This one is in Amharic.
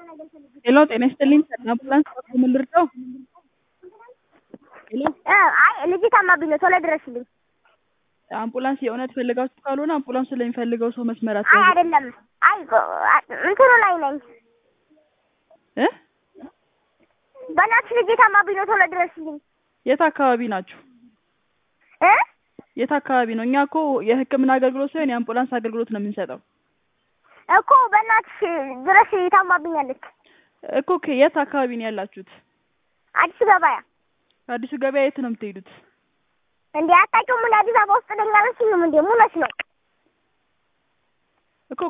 ሄሎ ጤና ይስጥልኝ አምቡላንስ ምን ልርዳው? ሄሎ አይ ልጅ ታማብኝ ነው ቶሎ ድረስልኝ። አምቡላንስ የእውነት ፈልጋችሁ ካልሆነ አምቡላንስ ስለሚፈልገው ሰው መስመር አይ አትያዙ አይደለም፣ አይ እንትኑ ላይ ነኝ። እ በእናትሽ ልጅ ታማብኝ ነው ቶሎ ድረስልኝ የት አካባቢ ናችሁ? እ የት አካባቢ ነው? እኛ እኮ የሕክምና አገልግሎት ሳይሆን የአምቡላንስ አገልግሎት ነው የምንሰጠው እኮ በእናትሽ ድረስ ታማብኛለች። እኮ ከ- የት አካባቢ ነው ያላችሁት? አዲስ ገበያ አዲሱ ገበያ የት ነው የምትሄዱት? እንዴ አታውቂውም? እንደ አዲስ አበባ ውስጥ ነኝ አላልሽኝም እንዴ? ሙነሽ ነው